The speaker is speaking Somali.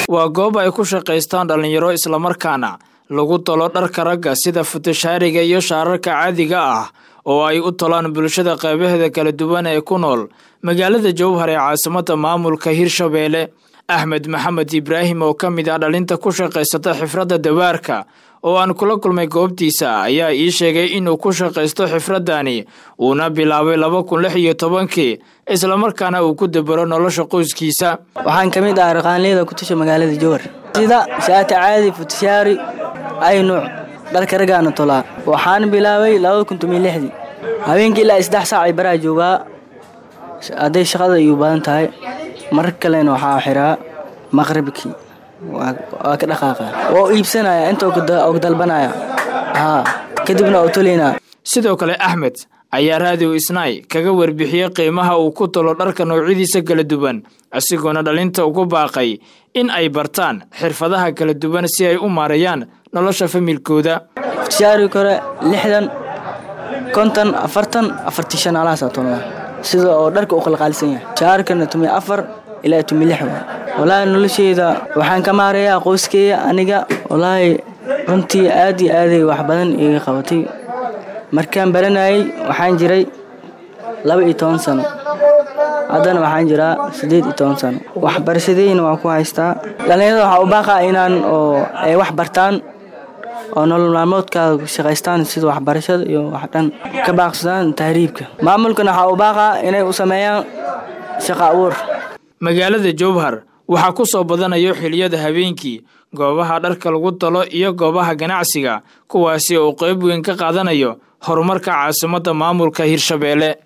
waa goob ay ku shaqaystaan dhallinyaro islamarkaana lagu tolo dharka ragga sida futashaariga iyo shaararka caadiga ah oo ay u tolaan bulshada qeybaheeda kala duwan ee ku nool magaalada jowhar ee caasimada maamulka hirshabeelle axmed maxamed ibraahim oo ka mid ah dhalinta ku shaqaysata xifradda dawaarka oo aan kula kulmay goobtiisa ayaa ii sheegay inuu ku shaqaysto xifraddani uuna bilaabay laba kun lix iyo tobankii islamarkaana uu ku dabaro nolosha qoyskiisa waxaan ka mid ah raqaanleyda ku tasha magaalada jowhar sida shaati caadi futashaari ay nuuc dharka raggaana tolaa waxaan bilaabay labada kun tomiyo lixdii habeenkii ilaa saddex saac ay baraha joogaa hadday shaqada iyu badan tahay mar kalena waxaa xiraa maqribkii waa ka dhaqaaqa waa iibsanaya inta og dalbanaya haa kadibna oo tolina sidoo kale axmed ayaa raadiw isnaay kaga warbixiyey qiimaha uu ku tolo dharka noocyadiisa kala duwan isagoona dhalinta ugu baaqay in ay bartaan xirfadaha kala duwan si ay u maareeyaan nolosha familkooda futashaari kore lixdan konton afartan afartii shan alahaasa tolnaa sida oo dharka u qalqaalisan yahay shaarkana tumi afar ilaa tumi lix waa walaahi nolosheyda waxaan ka maareeyaa qoyskeeya aniga walaahi runtii aad iyo aaday wax badan iga qabatay markaan baranayay waxaan jiray laba iyo toban sano haddana waxaan jiraa siddeed iyo toban sano waxbarashadeyna waa ku haystaa dhallinyarada waxaa u baaqaa inaan oo ay wax bartaan oo nolol maalmoodkaada ku shaqaystaan sida waxbarashada iyo wax dhan ka baaqsadaan tahriibka maamulkana waxaa u baaqaa inay u sameeyaan shaqo abuur magaalada jowhar waxaa ku soo badanayo xiliyada habeenkii goobaha dharka lagu talo iyo goobaha ganacsiga kuwaasi oo qeyb weyn ka qaadanayo horumarka caasimadda maamulka hirshabeelle